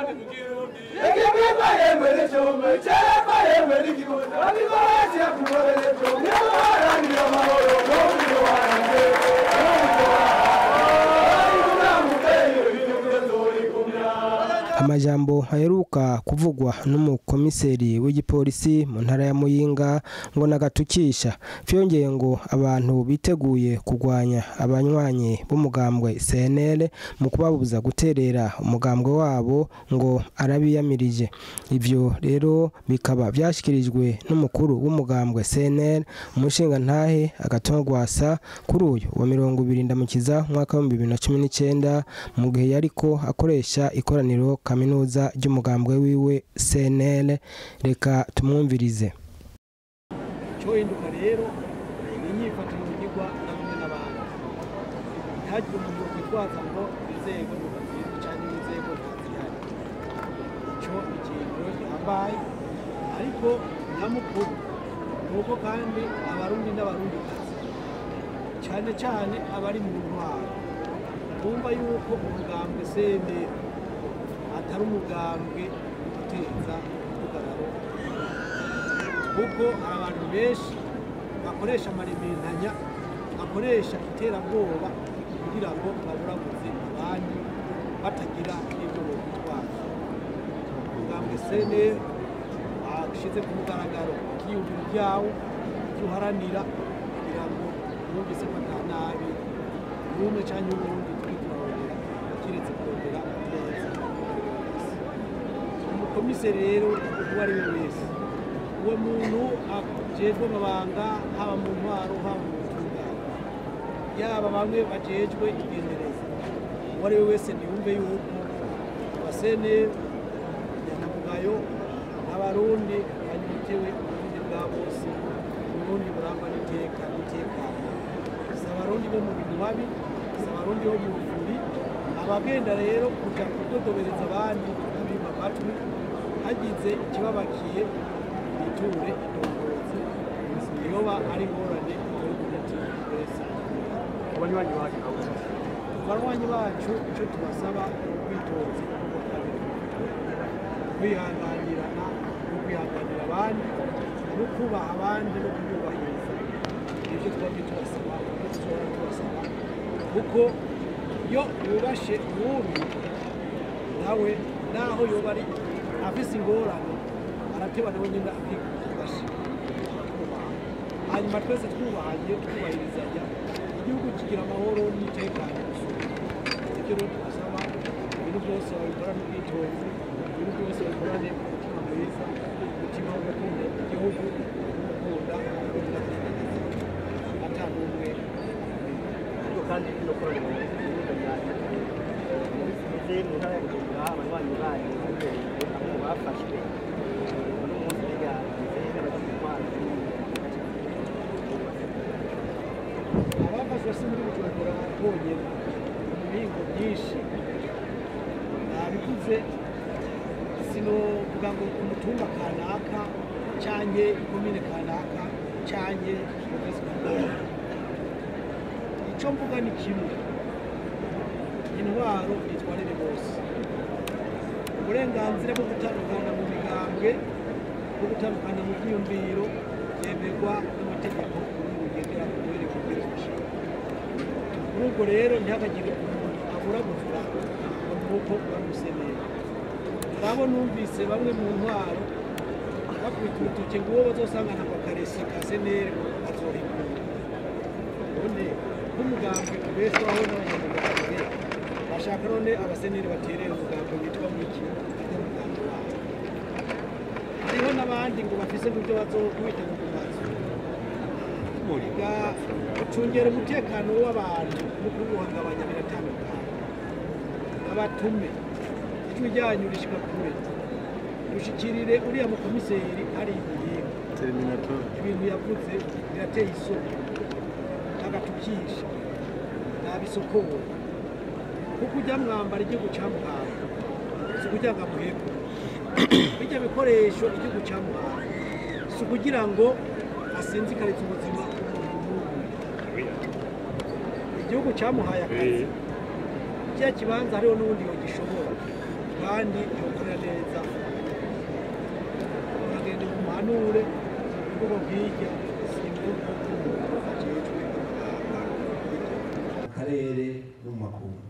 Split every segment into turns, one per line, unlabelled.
amajambo aheruka kuvugwa n'umukomiseri w'igipolisi mu ntara ya muyinga ngo nagatukisha vyongeye ngo abantu biteguye kurwanya abanywanyi b'umugambwe cnl mu kubabuza guterera umugambwe wabo ngo arabiyamirije ivyo rero bikaba vyashikirijwe n'umukuru w'umugambwe cnl umushinga ntahe agatongwasa kuri uyu wa mirongo ibiri ndamukiza umwaka w'ibihumbi bibiri na cumi n'icenda mu gihe yariko akoresha ikoraniro kaminuza ry'umugambwe wiwe cnl reka tumwumvirize
cyohinduka rero ni inyifatiro zigirwa na bamwe n'abandi ntihagire umuntu witwaza ngo inzego ntibazirwe cyangwa inzego ntazihari icyo ni ikintu gihambaye ariko nyamukuru ni uko kandi abarundi n'abarundikazi cyane cyane abari mu ntwaro bumva yuko umugambwe senderi atari umugambwe uteza ugararo kuko hari abantu benshi bakoresha amarimentanya bakoresha iterabwoba kugira ngo baburabuze abandi batagira n'ibyo bitwaza umugambwe seneri ashyize ku mugaragaro ikiyumviro byawo icyo uharanira kugira ngo wumvise ko nta nabi n'umwe cyangwa uwundi turi turarondera kiretse kurondera neza umukomiseri rero uwo ari we wese uwo muntu ajejwe amabanga haba mu ntwaro haba mu butungane yaba bamwe bajejwe igendereza uwo ari we wese ntiyumve yuko abasene nyanamugayo n'abarundi banyotewe uburundi bwa bose uburundi burangwa n'iteka n'itekano si abarundi bo mu bintu babi si abarundi bo mu buvuri abagenda rero kuja kudodobereza abandi kubima amatwi hagize ikibabakiye biture indongozi niyoba ari ingorane igihugu giti wese
abanywanyi bacu nabo
abanywanyi bacu icyo tubasaba ni ubwitonzi kwihanganirana no kwihanganira abandi no kubaha abandi no kububahiriza ibyo twabyo tubasaba ibyo dushobora tubasaba kuko iyo yubashe uwundi nawe naho yoba ari afise ingorane arateba nawe nyine akikubasha hanyuma twese twubahanye twubahirizanya igihugu kigira amahoro n'umutekano ibyo rero tubasaba ibintu byose babikora n'ubwitonzi ibintu byose babikorane umutima mwiza umutima wo gukunda igihugu gukunda ata n'umwe
ariko kandi no koranira igihugu ryacu muri mu ntara ya bujumbura abanywanyi bayo bamwe mu bafashwe uno munsi rega n'abagize intwaro
abafashwe si muri bujumbura bonyine mu mihingo myinshi nabikuze sinovuga ngo umutumba kanaka canke ikomine kanaka canke umugozi kanaka ico mvuga ni kimwe intwaro itwarire bose uburenganzira bwo gutandukana mu migambwe bwo gutandukana mu byiyumviro byemerwa n'amategeko ubundi bugendera ku rwego rw'ubwirwaruhame kuri ubwo rero ntihakagire umuntu abura guvura ngo nuko bamusenera nabo numvise bamwe mu ntwaro bakubita urutoke ngo uwo bazosangana ku karesi ka seneri azohigura ubundi nk'umugambwe ubeshwaho n'abanyamugambwe bashaka none abaseneri baterera umugambwe witwa muki atari umugambwe wabo hariho n'abandi ngo bafise n'ibyo bazokubita mu mazu ga gucungera umutekano w'abantu no kuwuhungabanya biratandukanye abatume ijwi ryanyu rishika kure dushikirire uriya mukomiseri ari ibihimba ibintu yavuze birateye isoni agatukisha nabisokora kuko ujya mwambara igihugu cyamuhaye si ukugira ngo amuheko bijya bikoresho igihugu cyamuhaye si ukugira ngo asinzikarize ubuzima bw'umuntu igihugu cyamuhaye akazi kiriya kibanza hariho n'ubundi yogishobora kandi yokorera neza uragenda umuhanure kuko bwirya simvugo ajejwe
mu karere no mu makungu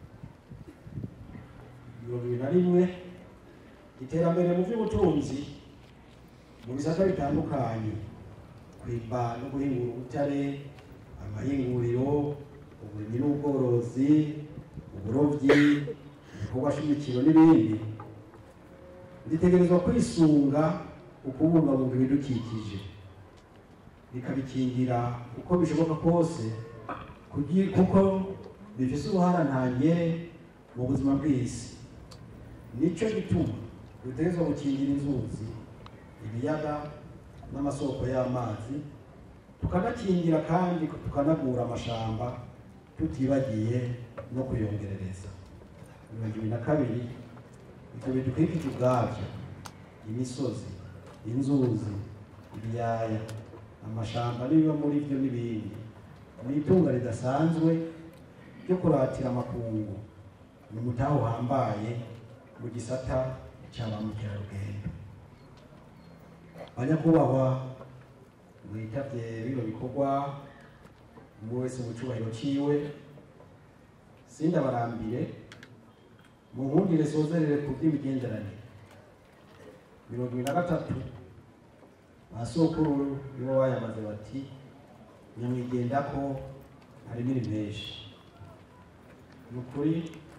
mirongo ibiri na rimwe iterambere mu by'ubutunzi mu bisata bitandukanye kwimba no guhingura ubutare amahinguriro uburimyi n'ubworozi uburobyi ibikorwa shimikiro n'ibindi ritegerezwa kwisunga ukubungabunga ibidukikije bikabikingira uko bishoboka kose kugi- kuko bifise uruhara ntangere mu buzima bw'isi nicyo gituma dutegerezwa gukingira inzuzi ibiyaga n'amasoko y'amazi tukanakingira kandi tukanagura amashamba tutibagiye no kuyongerereza mirongo ibiri na kabiri ibyo bidukikije ubwabyo imisozi inzuzi ibiyaya amashamba n'ibiba muri byo n'ibindi ni itunga ridasanzwe ryo kuratira amakungu ni umutahe uhambaye mu gisata cya ba mukerarugendo banyakubahwa mwitabye bino bikorwa umwe wese mu cyubahiro cyiwe sindabarambire mu nkundire sozerere ku by'imigenderanire mirongo ibiri na gatatu ba sokuru nibo bayamaze bati nyamwigenda ko hari n'iri menshi ni ukuri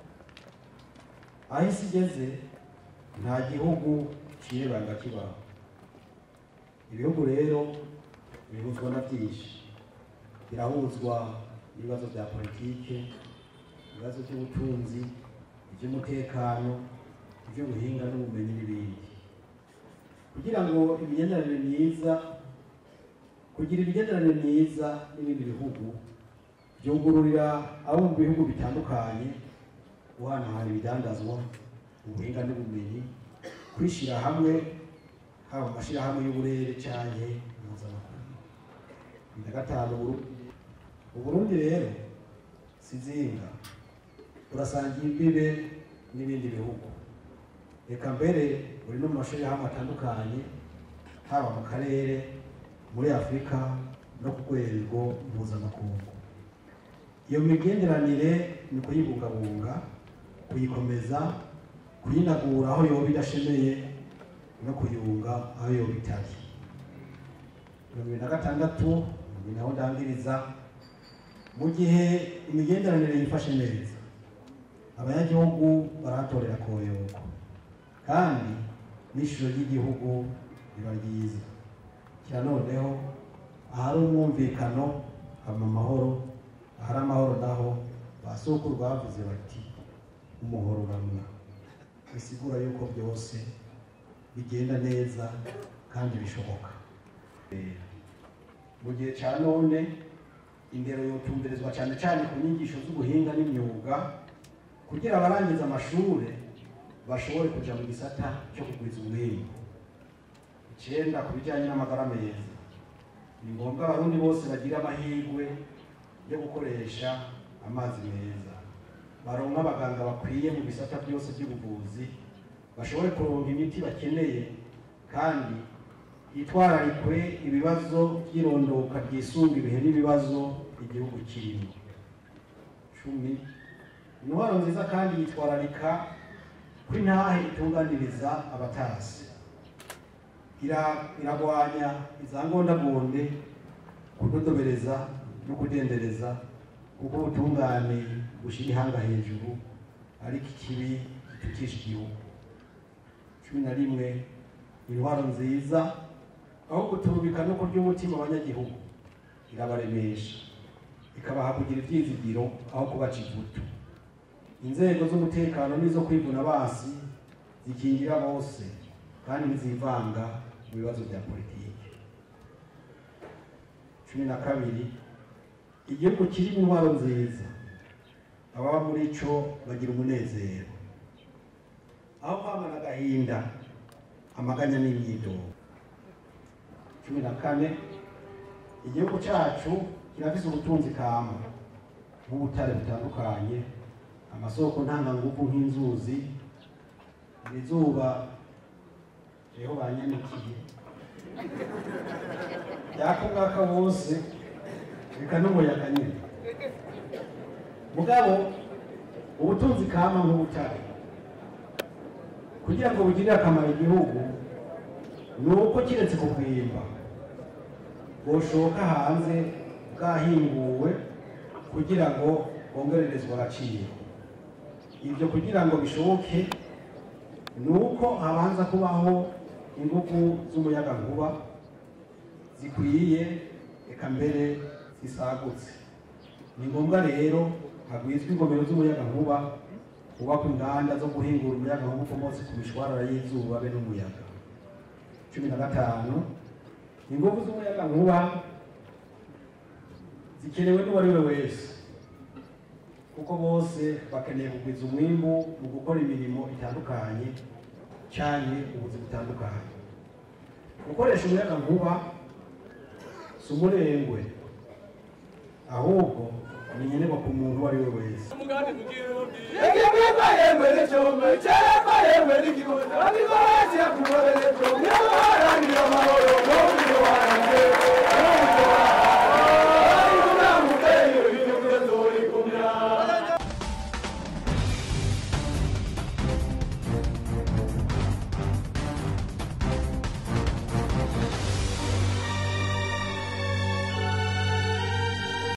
aho isi igeze nta gihugu cirebanga kibaho ibihugu rero bihuzwa na byinshi birahuzwa n'ibibazo bya politike ibibazo by'ubutunzi iby'umutekano iby'ubuhinga n'ubumenyi n'ibindi kugira ngo imigenderanire myiza kugira imigenderanire myiza n'ibindi bihugu byungururira abo mu bihugu bitandukanye guhanahana ibidandazwa ubuhinga n'ubumenyi kwishyira hamwe haba mu mashyirahamwe y'uburere cyangwa mpuzamakungu na gatanu Burundi uburundi rero si zinga urasangiye imbibe n'ibindi bihugu reka mbere uri no mu mashyirahamwe atandukanye haba mu karere muri afurika no ku rwego mpuzamakungu iyo migenderanire ni kuyibungabunga kuyikomeza kuyinagura aho yoba idashemeye no kuyunga aho yoba itari mirongo ibiri na gatandatu ni naho ndangiriza mu gihe imigenderanire yifashe neza abanyagihugu barahatorera koyoko kandi n'ishusho ry'igihugu riba ryiza kira noneho ahari umwumvikano haba amahoro ahari amahoro naho ba sokuru bavuze bati umuhoro uramwa bisigura yuko byose bigenda neza kandi bishoboka mu gihe cya none indero yotumberezwa cyane cyane ku nyigisho z'ubuhinga n'imyuga kugira abarangiza amashuri bashobore kuja mu gisata cyo kugwiza umwimbu icyenda ku bijyanye n'amagara meza ni ngombwa abarundi bose bagira amahirwe yo gukoresha amazi meza baronka abaganga bakwiye mu bisata byose by'ubuvuzi bashobore kuronka imiti bakeneye kandi hitwararikwe ibibazo by'irondoka ryisunga ibihe n'ibibazo igihugu kirimo cumi intwaro nziza kandi yitwararika ko intahe itunganiriza abatasi Ira- iragwanya izangondagonde kudodobereza no kudendereza kuko ubutungane bushyira ihanga hejuru ariko ikibi gitukisha igihugu cumi na rimwe intwaro nziza aho guturubika no kurya umutima abanyagihugu irabaremesha ikabaha kugira ibyizigiro aho kubaca ivutu inzego z'umutekano n'izo kwivuna basi zikingira bose kandi ntizivanga mu bibazo bya politiki cumi na kabiri igihugu kirimo intwaro nziza ababa muri cyo bagira umunezero aho kwamana agahinda amaganya n'imyidogo cumi na kane igihugu cyacu kirafise ubutunzi kama nk'ubutare butandukanye amasoko ntanganguvu nk'inzuzi iri zuba rero banyanikiye ryaka umwaka wose reka n'umuyaga nyine mugabo ubutunzi kama nk'ubutare kugira ngo bugirire akamaro igihugu ni uko kiretse kugwimba bwoshoka hanze bwahinguwe kugira ngo bongererezwe agaciro ibyo kugira ngo bishoboke ni uko habanza kubaho ingufu z'umuyagankuba zikwiye eka mbere zisagutse ni ngombwa rero hagwizwa ingomero z'umuyagankuba hubakwa inganda zo guhingura umuyagankuba ukomotse ku mishwarara y'izuba be n'umuyaga cumi na gatanu ingufu z'umuyagankuba zikenewe n'uwo ari we wese kuko bose bakeneye kugwiza umwimbu mu gukora imirimo itandukanye cyane ubuzi butandukanye gukoresha umuyagankuba si umurengwe ahubwo ni nkenerwa ku muntu uwo ari we wese
umugambi kugira undi. Ege mwema yemwe n'icyombe, cyera mwema yemwe n'ikigondo, abigora